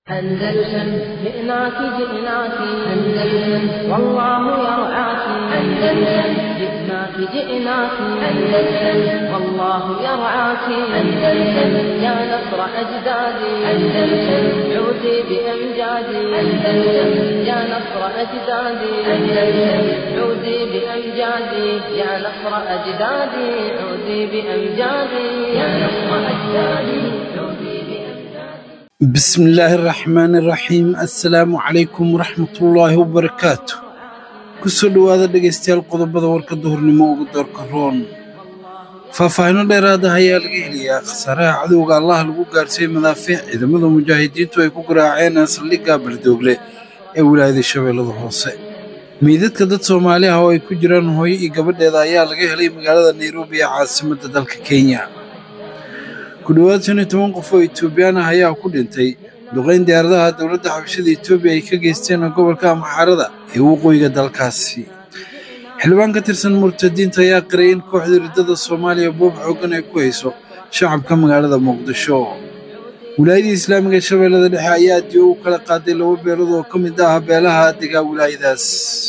أندلسن جئناك جئناك أندلسن والله يرعاك أندلسن جئناك جئناك أندلسن والله يرعاك أندلسن يا نصر أجدادي أندلسن عودي بأمجادي أندلسن يا نصر أجدادي أندلسن عودي بأمجادي يا نصر أجدادي عودي بأمجادي يا نصر أجدادي عودي بأمجادي بسم الله الرحمن الرحيم السلام عليكم ورحمة الله وبركاته kusoo dhowaada dhegaystayaal qodobada warka duhurnimo ugu doorka roon faahfaahino dheeraada ayaa laga helayaa khasaaraha cadowga allaha lagu gaarsiiyey madaafiic ciidamada mujaahidiintu ay ku garaaceen saldhigga baldoogle ee wilaayada shabeellada hoose meydadka dad soomaali ah oo ay ku jiraan hooyo iyo gabadheeda ayaa laga helay magaalada nairobi ee caasimadda dalka kenya ku dhowaad shan iyo toban qof oo etoobiyaan ah ayaa ku dhintay duqayn diyaaradaha dowladda xabashada etoobiya ay ka geysteen gobolka amxaarada ee waqooyiga dalkaasi xildhibaan ka tirsan murtadiinta ayaa qiray in kooxda riddada soomaaliya boob xooggan ay ku hayso shacabka magaalada muqdisho wilaayadii islaamiga ee shabeellada dhexe ayaa diyo u kala qaaday laba beelood oo ka mid ah beelaha degaa wilaayadaas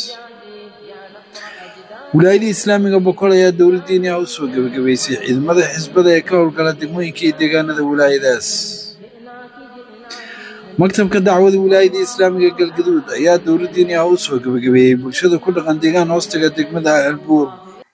wilaayadii islaamiga boqol ayaa dowladdiini ah u soo gebagabaysay ciidamada xisbada ee ka howlgala degmooyinka iyo deegaanada wilaayadaas maktabka dacwada wilaayadii islaamiga galgaduud ayaa dowladdiini ah u soo gebagabeeyey bulshada ku dhaqan deegaan hoostaga degmada albuur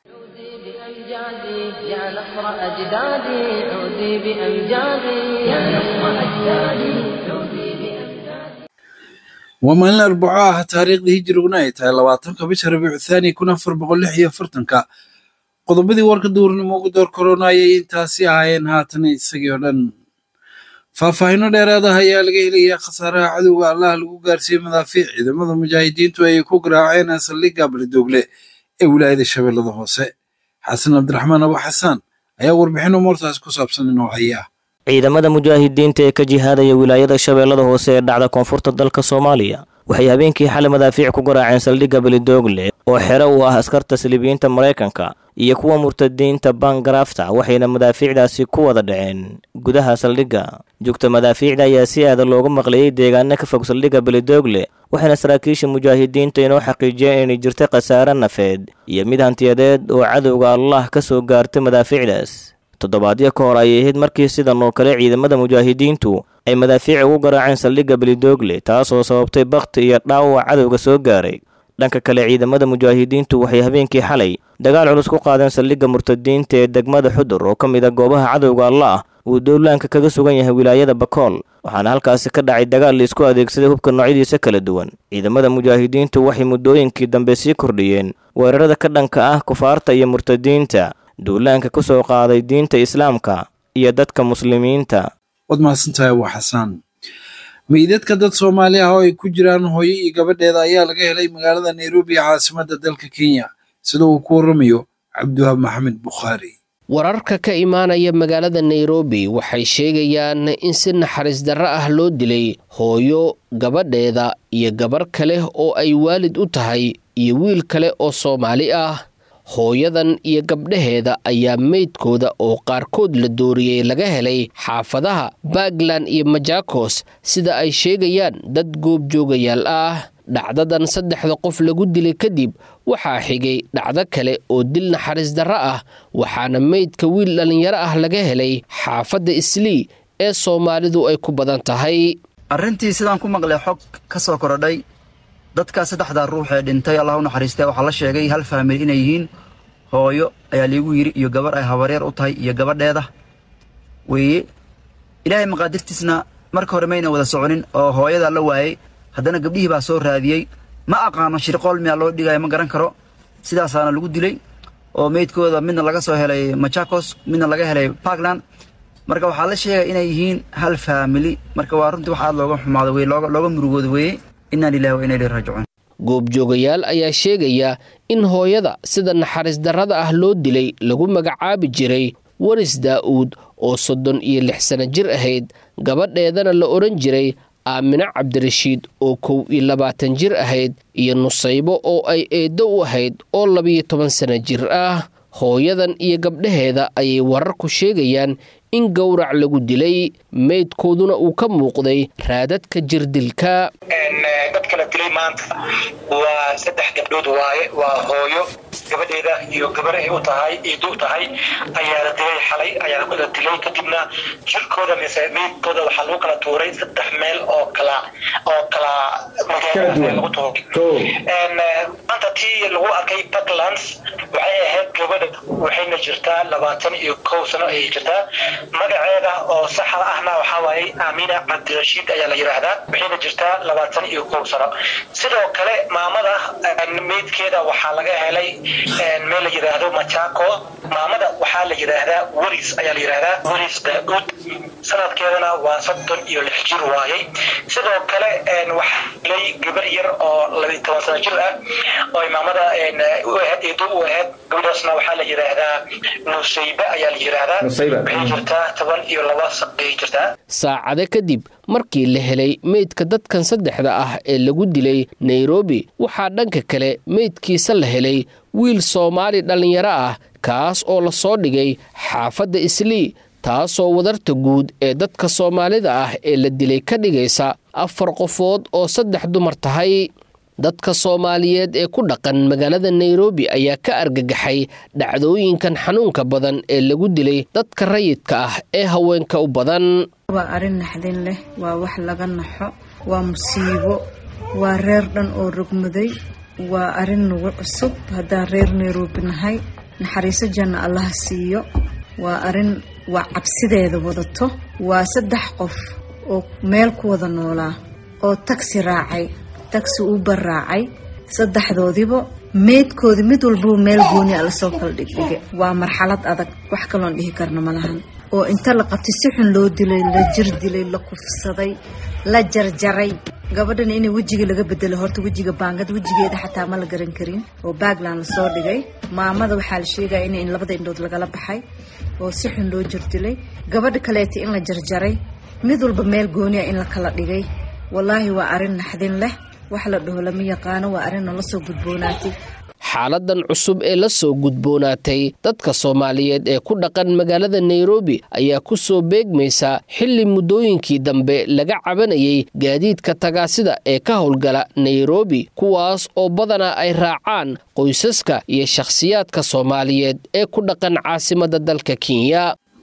بأمجادي يا نصر أجدادي عودي بأمجادي يا نصر أجدادي عودي بأمجادي waa maalin arbaco ah taariikhdii hijiriguna ay tahay labaatanka bisha rabiicu thaani kun afar boqol lix iyo afartanka qodobadii warka duurnimo ugu door korona ayay intaasi ahaayeen haatan isagii oo dhan faahfaahino dheeraad ah ayaa laga helayaa khasaaraha cadowga allaha lagu gaarsiiyey madaafiic ciidamada mujaahidiintu ay ku garaaceen saldhigga baldoogle ee wilaayada shabeellada hoose xasan cabdiraxmaan abu xasaan ayaa warbixin umuurtaas ku saabsan inoo haya ciidamada mujaahidiinta ee ka jihaadaya wilaayada shabeellada hoose ee dhacda koonfurta dalka soomaaliya waxay habeenkii xalay madaafiic ku garaaceen saldhigga belidoogle oo xero u ah askarta saliibiyiinta maraykanka iyo kuwa murtadiinta bangarafta waxayna madaafiicdaasi ku wada dhaceen gudaha saldhigga jugta madaafiicda ayaa si aada looga maqleeyey deegaano ka fog saldhigga belidoogle waxayna saraakiisha mujaahidiinta inoo xaqiijiyeen inay jirta khasaare nafeed iyo mid hantiyadeed oo cadowga allah ka soo gaartay madaafiicdaas toddobaadyo ka hor ayay ahayd markii sidan oo kale ciidamada mujaahidiintu ay madaafiic ugu garaaceen saldhigga belidoogle taasoo sababtay bakhti iyo dhaawac cadowga soo gaaray dhanka kale ciidamada mujaahidiintu waxay habeenkii xalay dagaal culus ku qaadeen saldhigga murtadiinta ee degmada xudur oo ka mid a goobaha cadowga allah uu dowlaanka kaga sugan yahay wilaayada bakool waxaana halkaasi ka dhacay dagaal laisku adeegsaday hubka noocyadiisa kala duwan ciidamada mujaahidiintu waxay muddooyinkii dambe sii kordhiyeen weerarada ka dhanka ah kufaarta iyo murtadiinta duulaanka ku soo qaaday diinta islaamka iyo dadka muslimiinta waad mahadsantahay abu xasaan meydadka dad soomaali ah oo ay ku jiraan hooyo iyo gabadheeda ayaa laga helay magaalada nairobi ee caasimadda dalka kenya sida uu ku warramayo cabdiwahaab maxamed bukhaari wararka ka imaanaya magaalada nairobi waxay sheegayaan in si naxariis darro ah loo dilay hooyo gabadheeda iyo gabar kale oo ay waalid u tahay iyo wiil kale oo soomaali ah hooyadan iyo gabdhaheeda ayaa meydkooda oo qaarkood la dooriyey laga helay xaafadaha puntland iyo majakos sida ay sheegayaan dad goobjoogayaal ah dhacdadan saddexda qof lagu dilay kadib waxaa xigay dhacdo kale oo dil naxariis darro ah waxaana meydka wiil dhallinyaro ah laga helay xaafadda islii ee soomaalidu ay ku badan tahay arrintii sidaan ku maqlay xog ka soo korodhay dadkaa saddexdaa ruux ee dhintay allah u naxariistay waxaa la sheegay hal faamili inay yihiin hooyo ayaa liigu yidhi iyo gabarh ay habaryar u tahay iyo gabadheeda weeye ilaahay maqaadirtiisna marka hore mayna wada soconin oo hooyadaa la waayey haddana gabdhihii baa soo raadiyey ma aqaano shirqool miyaa loo dhigaya ma garan karo sidaasaana lagu dilay oo meydkooda midna laga soo helay machakos midna laga helay parkland marka waxaa la sheegaya inay yihiin hal faamili marka waa runtii wax aad looga xumaado weye looga murugooda weeye inaa lilahi wa inaa ilahi raajicuun goobjoogayaal ayaa sheegaya in hooyada sida naxariis darrada ah loo dilay lagu magacaabi jiray waris daa'uud oo soddon iyo lix sano jir ahayd gabadheedana la odhan jiray aamino cabdirashiid oo kow iyo labaatan jir ahayd iyo nusaybo oo ay eeddo u ahayd oo labiyo toban sano jir ah hooyadan iyo gabdhaheeda ayay wararku sheegayaan in gowrac lagu dilay meydkooduna uu ka muuqday raadadka jirdilka dadka la dilay maanta waa saddex gabdhood waaye waa hooyo gabadheeda iyo gabar ay u tahay iidu tahay ayaa la dilay xalay ayaa la dilay kadibna jirkooda mise meydkooda waxaa lagu kala tuuray saddex meel oo kala oo kala magaalada lagu tuuray maanta tii lagu arkay puntlands waxay ahayd gabadha waxayna jirtaa labaatan iyo kow sano ayay jirtaa magaceeda oo saxa ahna waxaa waaye aamina cabdirashiid ayaa la yidhaahdaa waxayna jirtaa labaatan iyo kow sano sidoo kale maamada meydkeeda waxaa laga helay meel la yidhaahdo machaco maamada waxaa la yidhaahdaa weris ayaa la yidhaahdaa weris daauud sanadkeedana waa soddon iyo lix jir waayey sidoo kale waxaa helay gabar yar oo labiyi toban sano jir ah oo maamada u ahayd eedo u ahayd gabadhaasna waxaa la yidhaahdaa nusayba ayaa la yidhaahdaa waxay jirtaa toban iyo laba sano ayay jirtaa saacado kadib markii la helay meydka dadkan saddexda ah ee lagu dilay nairobi waxaa dhanka kale meydkiisa la helay wiil soomaali dhallinyaro ah kaas oo la soo dhigay xaafadda islii taasoo wadarta guud ee dadka soomaalida ah ee la dilay ka dhigaysa afar qofood oo saddex dumar tahay dadka soomaaliyeed ee ku dhaqan magaalada nairobi ayaa ka argagaxay dhacdooyinkan xanuunka badan ee lagu dilay dadka rayidka ah ee haweenka u badan waa arrin naxdin leh waa wax laga naxo waa musiibo waa reer dhan oo rogmaday waa arrin nagu cusub haddaan reer nairobi nahay naxariiso janna allaha siiyo waa arrin waa cabsideeda wadato waa saddex qof oo meel ku wada noolaa oo tagsi raacay tagsi uber raacay saddexdoodiba meydkoodi mid walbuu meel gooni a lasoo kala dhigdhige waa marxalad adag wax kaloon dhihi karna ma lahan oo inta la qabtay si xun loo dilay la jir dilay la kufsaday la jarjaray gabadhana inay wejiga laga bedelay horta wejiga baangad wejigeeda xataa ma la garan karin oo baagland lasoo dhigay maamada waxaa la sheegaya in labada indhood lagala baxay oo si xun loo jir dilay gabadha kaleeta in la jarjaray mid walba meel gooni a in la kala dhigay wallaahi waa arrin naxdin leh wax la dhaho lama yaqaano waa arrin nala soo gudboonaatay xaaladan cusub ee la soo gudboonaatay dadka soomaaliyeed ee ku dhaqan magaalada nairobi ayaa ku soo beegmaysa xilli muddooyinkii dambe laga cabanayay gaadiidka tagaasida ee ka howlgala nairobi kuwaas oo badanaa ay raacaan qoysaska iyo shakhsiyaadka soomaaliyeed ee ku dhaqan caasimadda dalka kenya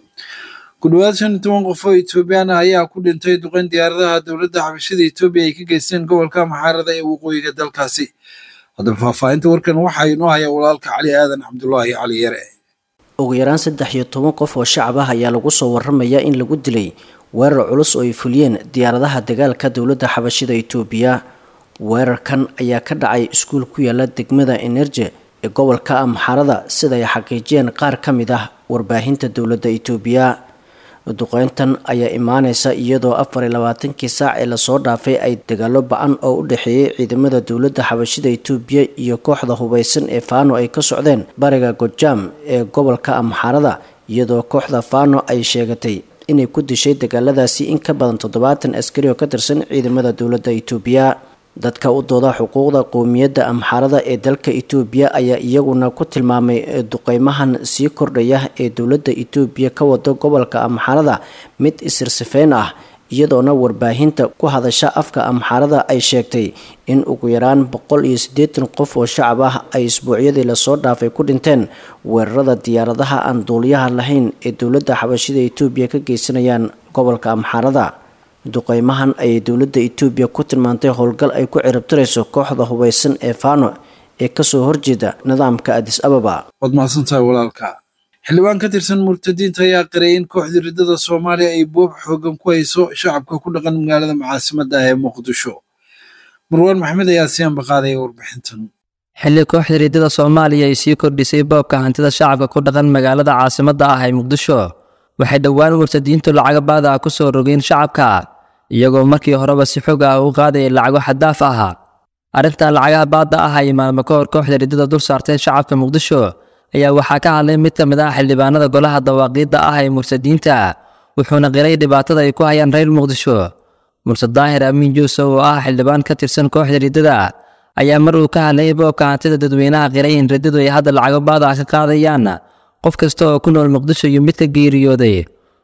ku dhowaad shan iyo toban qof oo etoobiyaan ah ayaa ku dhintay duqeyn diyaaradaha dowladda xabashada etoobiya ay ka geysteen gobolka maxaarada ee waqooyiga dalkaasi haddaba faahfaahinta warkan waxaa inoo haya walaalka cali aadan cabdulaahi cali yare ugu yaraan saddex iyo toban qof oo shacab ah ayaa lagu soo waramayaa in lagu dilay weerar culus oo ay fuliyeen diyaaradaha dagaalka dowladda xabashida etoobiya weerarkan ayaa ka dhacay iskuul ku yaala degmada enerje ee gobolka amxaarada sida ay xaqiijiyeen qaar ka mid ah warbaahinta dowladda etoobiya duqeyntan ayaa imaaneysa iyadoo afar iyo labaatankii saac ee lasoo dhaafay ay dagaalo ba-an oo u dhexeeyay ciidamada dowladda xabashida etoobiya iyo kooxda hubeysan ee faano ay ka socdeen bariga gojaam ee gobolka amxaarada iyadoo kooxda faano ay sheegatay inay ku dishay dagaaladaasi in ka badan toddobaatan askari oo ka tirsan ciidamada dowladda etoobiya dadka u dooda xuquuqda qowmiyadda amxaarada ee dalka etoobiya ayaa iyaguna ku tilmaamay duqeymahan sii kordhaya ee dowladda etoobiya ka wado gobolka amxaarada mid isirsifeyn ah iyadoona warbaahinta ku hadasha afka amxaarada ay sheegtay in ugu yaraan boqol iyo siddeetan qof oo shacab ah ay isbuucyadii lasoo dhaafay ku dhinteen weerarada diyaaradaha aan duuliyaha lahayn ee dowladda xabashida etoobiya ka geysanayaan gobolka amxaarada duqeymahan ayay dowladda etoobiya ku tilmaantay howlgal ay ku ciribtirayso kooxda hubeysan ee faano ee kasoo horjeeda nidaamka adis ababa waad mahadsantahay walaalka xildhibaan ka tirsan murtadiinta ayaa qiray in kooxda riddada soomaaliya ay boob xoogan ku hayso shacabka ku dhaqan magaalada caasimadda ah ee muqdisho marwaan maxamed ayaa sii ambaqaadaya warbixintan xilli kooxda riddada soomaaliya ay sii kordhisay boobka hantida shacabka ku dhaqan magaalada caasimadda ah ee muqdisho waxay dhowaan murtadiintu lacago baada ah ku soo rogeen shacabka iyagoo markii horeba si xog ah u qaadayay lacago xaddaaf ah arrintan lacagaha baadda ah ay maalmo ka hor kooxda riddada dul saarteen shacabka muqdisho ayaa waxaa ka hadlay mid ka mid ah xildhibaanada golaha dawaaqiidda ah ee murtadiinta wuxuuna qiray dhibaatada ay ku hayaan reer muqdisho murse daahir amiin juusow oo ah xildhibaan ka tirsan kooxda riddada ayaa mar uu ka hadlayay boobka hantida dadweynaha qiray in riddadu ay hadda lacago baada ah ka qaadayaan qof kasta oo ku nool muqdisho iyo mid ka geeriyooday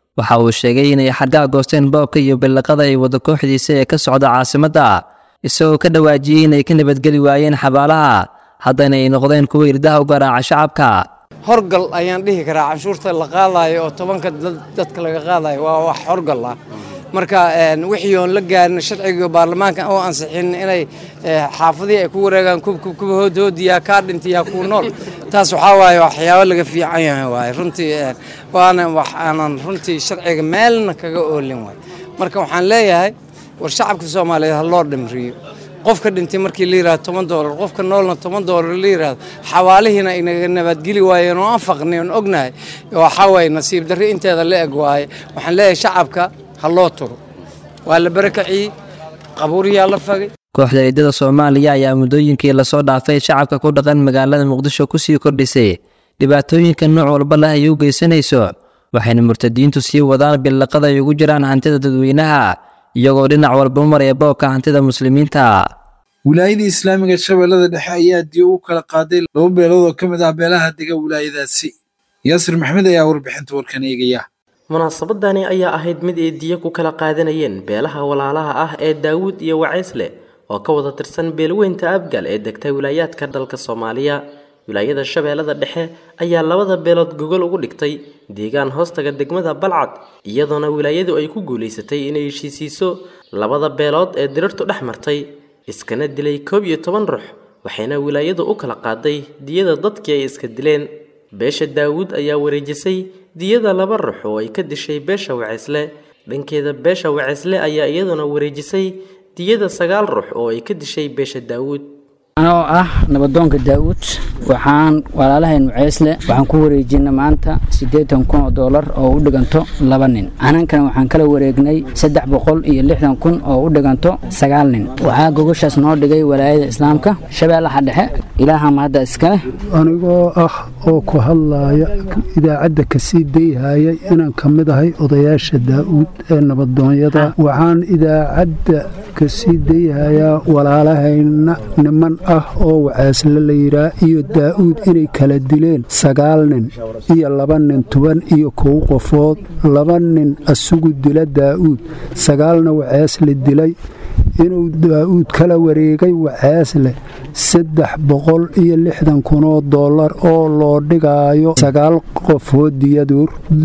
waxa uu sheegay inay xadgaa goosteen boobka iyo billaqada ay wada kooxdiisa ee ka socda caasimadda isagoo ka dhawaajiyey inay ka nabadgeli waayeen xabaalaha haddana ay noqdeen kuwa irdaha u garaaca shacabka horgal ayaan dhihi karaa canshuurta la qaadayo oo tobanka dadka laga qaadayo waa wax horgal ah marka wixii oon la gaarin sharciga baarlamaanka oo ansixin inay xaafadihii ay ku wareegaan kubkuba hoodhoodiyaa kaa dhintayaa kuu nool taas waxaa waaye waxyaabo laga fiican yahay waaye runtii waana wax aanan runtii sharciga meelna kaga oolin waay marka waxaan leeyahay war shacabka soomaaliyeed ha loo dhimriyo qofka dhintay markii la yirahdo toban doolar qofka noolna toban doolar la yirahdo xawaalihiina inaga nabadgeli waayeen oo aan faqnay oon ognahay waxaa waaye nasiib darri inteeda la eg waaye waxaan leeyahay shacabka ha loo turo waa la barakaciyey qabuuriyaa la fagay kooxda ciidada soomaaliya ayaa muddooyinkii lasoo dhaafay shacabka ku dhaqan magaalada muqdisho kusii kordhisay dhibaatooyinka nooc walba leh ay u geysanayso waxayna murtadiintu sii wadaan billaqada ay ugu jiraan hantida dadweynaha iyagoo dhinac walba maraya boobka hantida muslimiinta wilaayadii islaamiga shabeellada dhexe ayaa diyo u kala qaaday laba beelood oo ka mid ah beelaha dega wilaayadaasi yaasir maxmed ayaa warbixinta warkan eegaya munaasabadani ayaa ahayd mid ay diyo ku kala qaadanayeen beelaha walaalaha ah ee daawuud iyo wacaysle oo ka wada tirsan beelweynta abgal ee degta wilaayaadka dalka soomaaliya wilaayada shabeellada dhexe ayaa labada beelood gogol ugu dhigtay deegaan hoostaga degmada balcad iyadoona wilaayadu ay ku guulaysatay inay heshiisiiso labada beelood ee dirirtu dhex martay iskana dilay koob iyo toban ruux waxayna wilaayadu u kala qaaday diyada dadkii ay iska dileen beesha daawuud ayaa wareejisay diyada laba ruux oo ay ka dishay beesha waceysle dhankeeda beesha waceysle ayaa iyaduna wareejisay diyada sagaal ruux oo ay ka dishay beesha daawuud anoo ah nabadoonka daa'uud waxaan walaalahayn waceysle waxaan ku wareejinay maanta siddeetan kun oo doolar oo u dhiganto laba nin anankana waxaan kala wareegnay saddex boqol iyo lixdan kun oo u dhiganto sagaal nin waxaa gogoshaas noo dhigay walaayada islaamka shabeellaha dhexe ilaaha mahadda iskaleh anigoo ah oo ku hadlaaya idaacadda kasii dayhaya inaan ka mid ahay odayaasha daa'uud ee nabadoonyada waxaan idaacadda kasii dayhayaa walaalahayna niman ah oo waceesle la yidhaa iyo daa'uud inay kala dileen sagaal nin iyo laba nin toban iyo kow qofood laba nin asugu dila daa'uud sagaalna waceesle dilay inuu daa'uud kala wareegay waceesle saddex boqol iyo lixdan kunoo dollar oo loo dhigaayo sagaal qofood diyaduur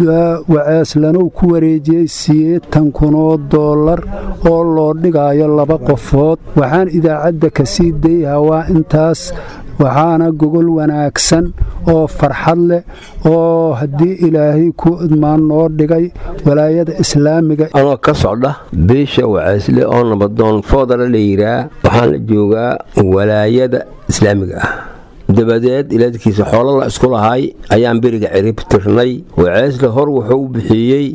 waceeslanuu ku wareejiyey sideetan kunoo dollar oo loo dhigaayo laba qofood waxaan idaacadda kasii dayha waa intaas waxaana gogol wanaagsan oo farxad leh oo haddii ilaahay ku idmaan noo dhigay walaayada islaamiga anoo ka socda beesha waceesle oo nabadoon foodala la yiraa waxaan la joogaa walaayada islaamiga ah dabadeed ilaadkiisa xoolo la isku lahay ayaan beriga cirib tirnay waceesle hor wuxuu u bixiyey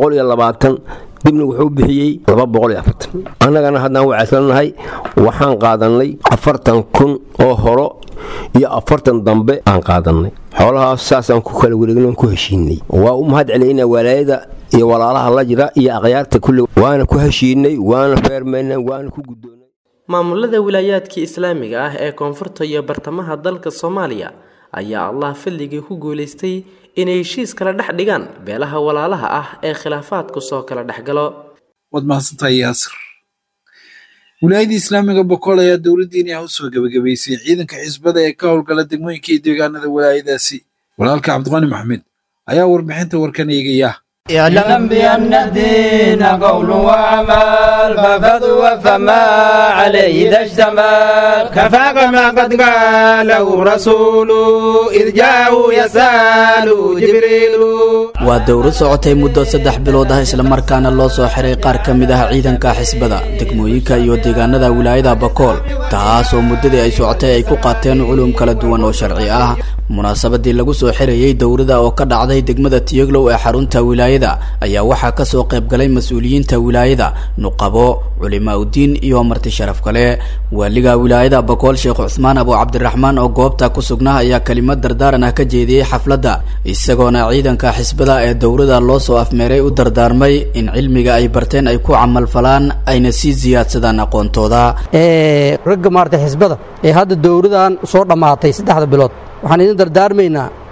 dibna wuxuu bixiyey annagana haddaan waceeslanahay waxaan qaadannay afartan kun oo horo iyo afartan dambe aan qaadannay xoolahaas saasaan ku kala wareegnan ku heshiinay waa u mahad celaynaa walaayada iyo walaalaha la jira iyo akhyaarta kulle waana ku heshiinay waana feermaynay waana ku guddoonay maamulada wilaayaadkii islaamiga ah ee koonfurta iyo bartamaha dalka soomaaliya ayaa allah fadligii ku guulaystay inay heshiis kala dhex dhigaan beelaha walaalaha ah ee khilaafaadku soo kala dhexgalo waad mahadsantahay yaasir wilaayadii islaamiga bokool ayaa dowladdiini ah u soo gebagabaysay ciidanka xisbada ee ka howlgala degmooyinka iyo deegaanada wilaayadaasi walaalka cabdiqani maxmed ayaa warbixinta warkan eegaya اعلم بأن الدين قول وعمل ففضوا فما عليه إذا اشتمل كفاك ما قد قاله رسول إذ جاءوا يسأل جبريل waa dowrad socotay muddo saddex bilood ah islamarkaana loo soo xiray qaar ka mid ah ciidanka xisbada degmooyinka iyo deegaanada wilaayada bakool taasoo muddadii ay socotay ay ku qaateen culum kala duwan oo sharci ah munaasabadii lagu soo xirayey dowrada oo ka dhacday degmada tiyoglow ee xarunta wilaayada ayaa waxaa kasoo qaybgalay mas-uuliyiinta wilaayada nuqabo culimaa udiin iyo marti sharaf kale waaliga wilaayada bakool sheekh cusmaan abu cabdiraxmaan oo goobta ku sugnaa ayaa kelimad dardaaran ah ka jeediyey xafladda isagoona ciidanka xisbada ee dowrada loo soo afmeeray u dardaarmay in cilmiga ay barteen ay ku camalfalaan ayna sii siyaadsadaan aqoontooda ragga maarata xisbada ee hadda dowradan soo dhammaatay saddexda bilood waxaan idin dardaarmaynaa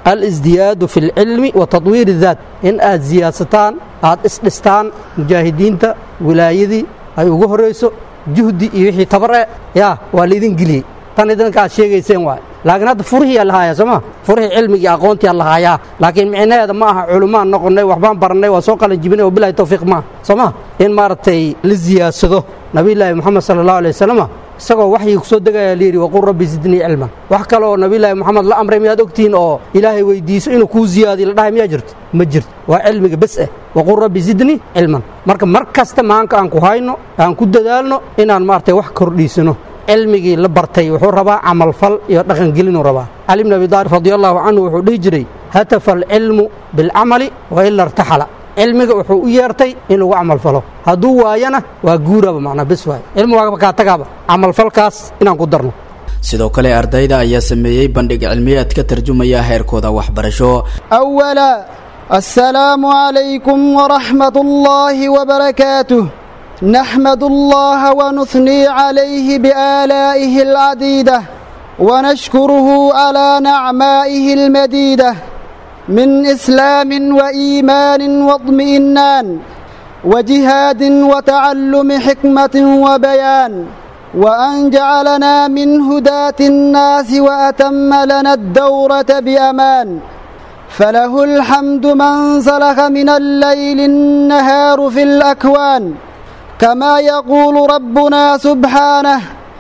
alisdiyaadu fi lcilmi wa tadwiir اdaat in aad siyaadsataan aad isdhistaan mujaahidiinta wilaayadii ay ugu horayso juhdi iyo wixii tabar e yaa waa laydin geliyey tan idinka aad sheegayseen waay laakiin hadda furihiyaa lahaaya sooma furihii cilmigii aqoontiyaa lahaayaa laakiin micnaheeda ma aha culumaan noqonnay waxbaan barannay waa soo qalan jibinay oo bilahi tawfiiq maaha sooma in maaragtay la siyaadsado nabiyulaahi moxamed sala allahu alay wasalama isagoo waxyii ku soo degaya layidhi waqul rabbi zidnii cilman wax kale oo nabiyulaahi moxamed la amray miyaad ogtihiin oo ilaahay weydiiso inuu kuu ziyaadiyo la dhahay miyaa jirto ma jirto waa cilmiga bes ah waqul rabbi zidnii cilman marka mar kasta maanka aan ku hayno aan ku dadaalno inaan maaragtay wax kordhiisano cilmigii la bartay wuxuu rabaa camalfal iyo dhaqangelinuu rabaa cali bn abi daalib radi allahu canhu wuxuu dhihi jiray hatafa alcilmu bilcamali wa ila irtaxala cilmiga wuxuu u yeertay in lagu camalfalo hadduu waayana waa guuraba macnaa bes waay cilmi waa kaa tagaaba camalfalkaas inaan ku darno sidoo kale ardayda ayaa sameeyey bandhig cilmiyeed ka tarjumaya heerkooda waxbarasho أولا السلام عليكم ورحمة الله وبركاته نحمد الله ونثني عليه بآلائه العديدة ونشكره على نعمائه المديدة من إسلام وإيمان واطمئنان وجهاد وتعلم حكمة وبيان وأن جعلنا من هداة الناس وأتم لنا الدورة بأمان فله الحمد من سلخ من الليل النهار في الأكوان كما يقول ربنا سبحانه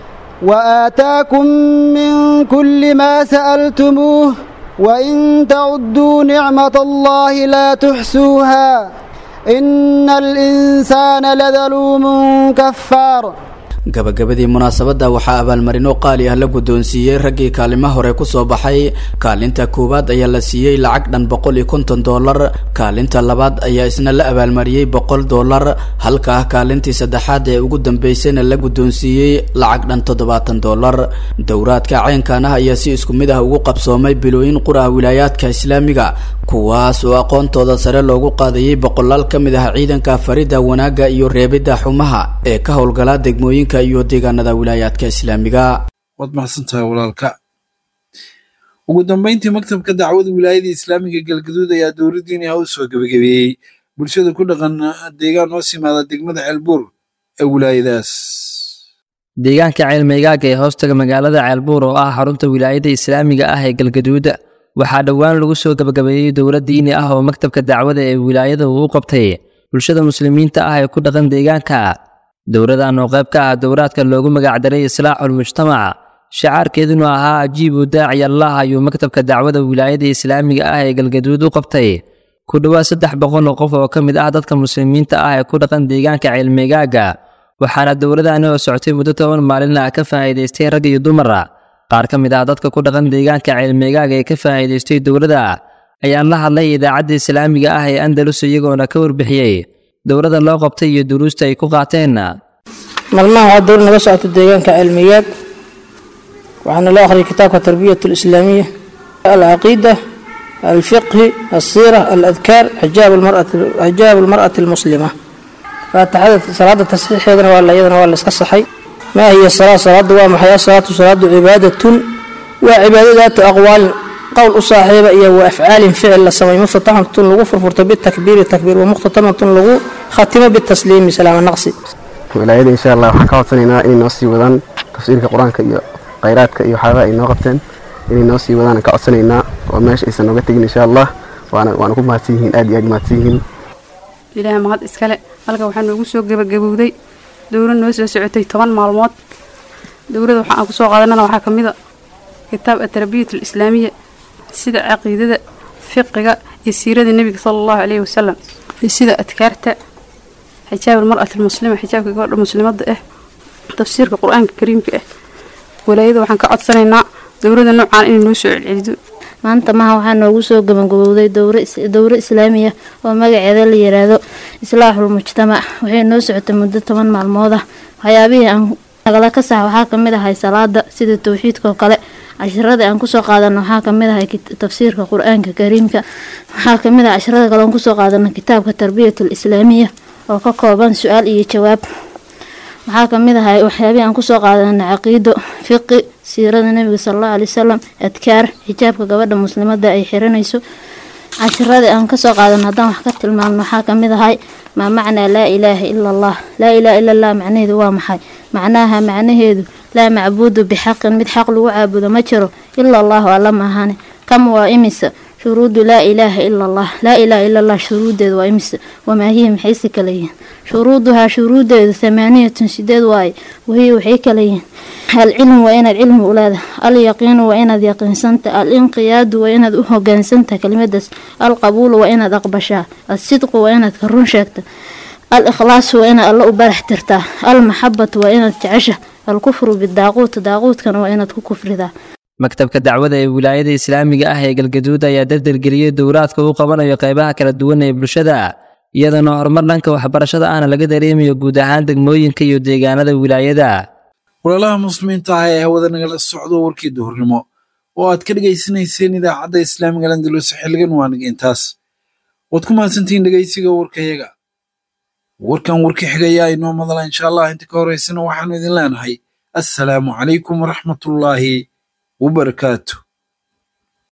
وآتاكم من كل ما سألتموه وإن تعدوا نعمة الله لا تحسوها إن الإنسان لظلوم كفار gabagabadii munaasabadda waxaa abaalmarino qaali ah la guddoonsiiyey raggii kaalimaha hore ku soo baxay kaalinta koowaad ayaa la siiyey lacag dhan boqol iyo konton dollar kaalinta labaad ayaa isna la abaalmariyey boqol dollar halka kaalintii saddexaad ee ugu dambeysayna la guddoonsiiyey lacag dhan toddobaatan dollar dowraadka caynkan ah ayaa si isku mid ah ugu qabsoomay bilooyin qura wilaayaadka islaamiga kuwaas oo aqoontooda sare loogu qaadayey boqolaal ka mid ah ciidanka farida wanaagga iyo reebidda xumaha ee ka howlgala degmooyinka iyo deegaanada wilaayaadka islaamiga waad mahadsantahay walaalka ugu dambeyntii maktabka dacwada wilaayada islaamiga galgaduud ayaa dowladdiini ah u soo gebagabeeyey bulshada ku dhaqan deegaan hoos yimaada degmada ceelbuur ee wilaayadaas deegaanka ceelmeygaaga ee hoostaga magaalada ceelbuur oo ah xarunta wilaayada islaamiga ah ee galgaduud waxaa dhowaan lagu soo gebagabeeyey dowlad diini ah oo maktabka dacwada ee wilaayada uu u qabtay bulshada muslimiinta ah ee ku dhaqan deegaanka dowladan oo qayb ka ah dowraadka loogu magacdaray islaaxul mujtamac shacaarkeeduna ahaa ajiibu daaciy allah ayuu maktabka dacwada wilaayada islaamiga ah ee galgaduud u qabtay ku dhowaad saddex boqol oo qof oo ka mid ah dadka muslimiinta ah ee ku dhaqan deegaanka ceelmeegaaga waxaana dowladani oo socotay muddo toban maalin ah ka faa'iidaystay rag iyo dumara qaar ka mid ah dadka ku dhaqan deegaanka ceelmeegaaga ee ka faa'iidaystay dowladda ayaan la hadlay idaacadda islaamiga ah ee andalus iyagoona ka warbixiyey dowladda loo qabtay iyo duruusta ay ku qaateen maalmaha waa dowlad naga socoto deegaanka cilmiyaad waxaana loo akhriyay kitaabka tarbiyat alislaamiya alcaqiida alfiqhi alsiira aladkaar xijaab almar'ati almuslima faatixada salaada tasxiixeedana waa iyadana waa la iska saxay maa hiya salaa salaadu waa maxay asalaatu salaadu cibaadatun waa cibaado daatu aqwaalin qowl u saaxiiba iyo wa afcaalin ficil la samay muftataxatun lagu furfurto bitakbiiri takbiir wa muqhtatamatun lagu khatimo bitasliimi salaama naqsi wilaayada insha allah waxaan ka codsanaynaa inay noo sii wadaan tafsiirka qur-aanka iyo khayraadka iyo waxyaabaha ay noo qabteen inay noo sii wadaan aan ka codsanaynaa oo meesha aysan nooga tegin insha allah waana waana ku mahadsan yihiin aad iyo aad mahadsan yihiin ilaaha mahad iskale halka waxaa noogu soo gebagabowday dowlad noo soo socotay toban maalmood dowladda waxa aan kusoo qaadanana waxaa ka mid a kitaab atarbiyat alislaamiya sida caqiidada fiqiga iyo siirada nebiga sala allahu caleyhi wasalam iyo sida adkaarta xijaab almar'ati almuslima xijaabka gabadha muslimadda ah tafsiirka qur-aanka kariimka ah walaayada waxaan ka codsanaynaa dowladda noocaan inay noo soo celcelido maanta maha waxaa noogu soo gabagabowday dowro islaamiya oo magaceeda la yiraahdo islaaxul mujtamac waxay noo socotay muddo toban maalmood ah waxyaabihii aan nagala ka sax waxaa kamid ahay salaada sida towxiidkaoo kale cashiradii aan kusoo qaadano waxaa kamid ahay tafsiirka qur-aanka kariimka waxaa kamid ah casharada kale aan kusoo qaadano kitaabka tarbiyatul islaamiya oo ka kooban su-aal iyo jawaab waxaa kamid ahay waxyaabihii aan kusoo qaadano caqiido fiqi siirada nebiga sala allahu alay wasalam adkaar xijaabka gabadha muslimada ay xiranayso cashiradii aan kasoo qaadan haddaan wax ka tilmaamno waxaa ka mid ahay maa macnaa laa ilaaha ila allah laa ilaaha ila allah macnaheedu waa maxay macnaha macnaheedu laa macbuudu bixaqin mid xaq lagu caabudo ma jiro ila allahu alla maahane kam waa imisa shuruudu laa ilaaha ila allah laa ilaaha ila allah shuruudeedu waa imisa wamaa hiya maxayse kala yihiin shuruuduhaa shuruudeedu thamaaniyatun sideed waaye wahiya waxay kala yihiin alcilmu waa inaad cilmi u leedahay alyaqiinu waa inaad yaqiinsanta alinqiyaadu waa inaad u hogaansantaha kelimadaas alqabuulu waa inaad aqbashaa alsidqu waa inaad ka run sheegta al-ikhlaasu waa inaad alla u barax tirtaa almaxabatu waa inaad jecesha alkufru bidaaquut daaquudkana waa inaad ku kufridaa maktabka dacwada ee wilaayada islaamiga ah ee galgaduud ayaa dardargeliyey dowraadka uu qabanayo qaybaha kala duwan ee bulshada iyadana horumar dhanka waxbarashada ahna laga dareemayo guud ahaan degmooyinka iyo deegaanada wilaayada walaalaha muslimiinta ah ee hawada nagala socdo warkii duhurnimo oo aad ka dhegaysanayseen idaacadda islaamiga landalus xilligan waa nageentaas waad ku mahadsantihiin dhegaysiga warkayaga warkan warka xigayaa inoo madala insha allah inta ka horeysana waxaanu idin leenahay assalaamu calaykum waraxmatullaahi wabarakaatu